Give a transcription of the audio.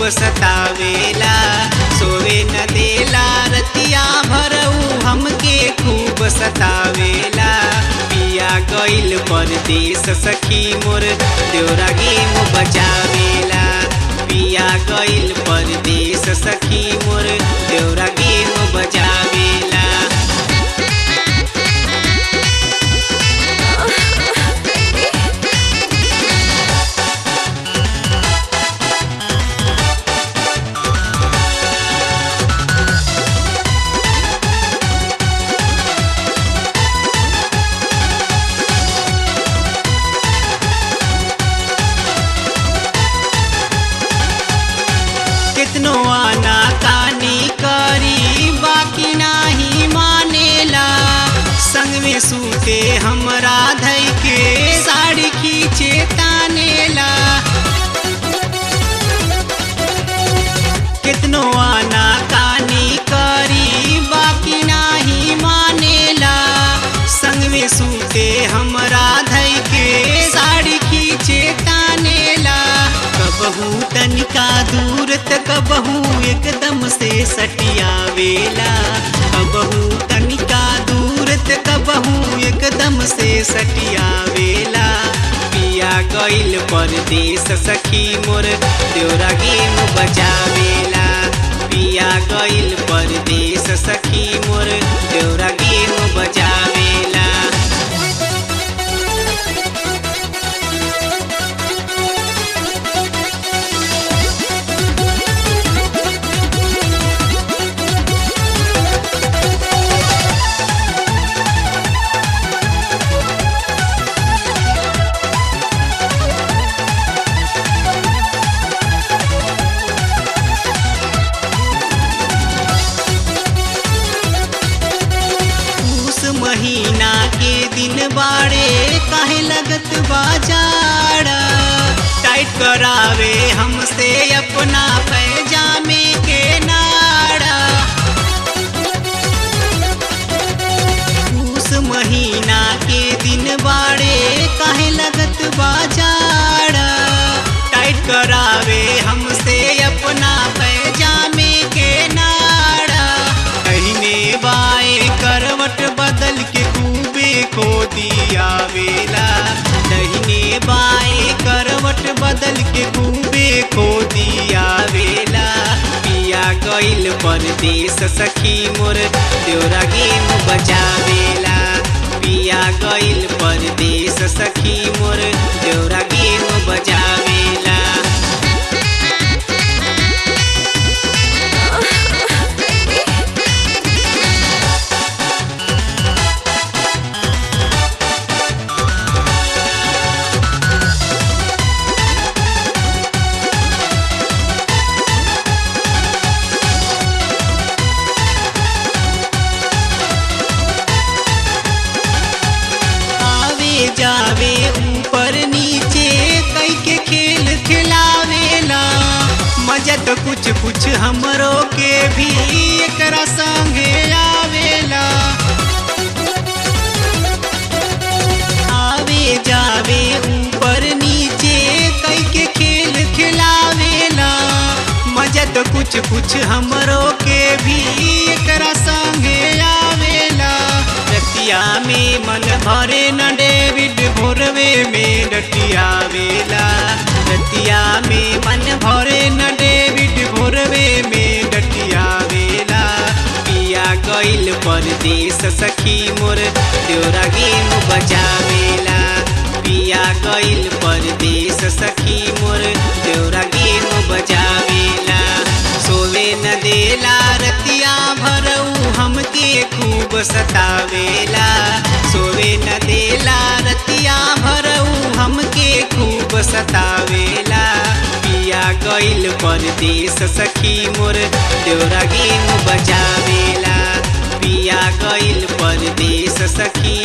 खूब सतावेला सोवे न देला रतिया भरऊ हमके खूब सतावेला पिया गइल परदेस सखी मोर देवरा गेम बचावेला पिया गइल परदेस सखी मोर देवरा गेम बचावेला कितनो आना कानी करी बाकी नाही मानेला संग में सूते हमरा धई के साड़ी खींचे तानेला कितनो आना कानी करी बाकी नाही मानेला संग में सूते हमरा धई के साड़ी खींचे तानेला कबहू तनिका दूर त कबहू एकदम से सटियावेला कबहू तनिका दूर त कबहू एकदम से सटियावेला पिया गइल परदेस सखी मोर देवरा गेम बचावेला पिया गइल परदेस सखी मोर देवरा गेम बचावेला उस महीना के दिन बाड़े काहे लगत बाजार टाइट करावे हमसे अपना पैजामे के नाड़ा उस महीना के दिन बाड़े काहे लगत बाजार टाइट करावे हमसे अपना पैजामे के नाड़ा कहीने बाए करवट बदल के खूबे खो दिया वेला दहिने बाए करवट बदल के खूबे खो दिया वेला पिया गइल परदेस सखी मोर देवरा गेम बचावेला पिया गइल परदेस सखी मोर देवरा गेम बचावेला आवे जावे ऊपर नीचे कई के खेल खिलावेला मजा तो कुछ कुछ हमरो के भी एकरा संगे आवेला आवे जावे ऊपर नीचे कई के खेल खिलावेला मजा तो कुछ कुछ हमरो के भी एकरा संगे आवेला रतिया में मन भरे न डेविड भोरवे में डटियावेला रतिया में मन भरे न डेविड भोरवे में डटियावेला पिया गइल परदेस सखी मोर देवरा गेम बचावेला पिया गइल परदेस सखी मोर देवरा गेम बचावेला सोवे न देला रतिया भरऊ हमके खूब सतावेला सोवे न देला रतिया भरऊ हमके खूब सतावेला पिया गइल परदेस सखी मोर देवरा गेम बचावेला पिया गइल परदेस सखी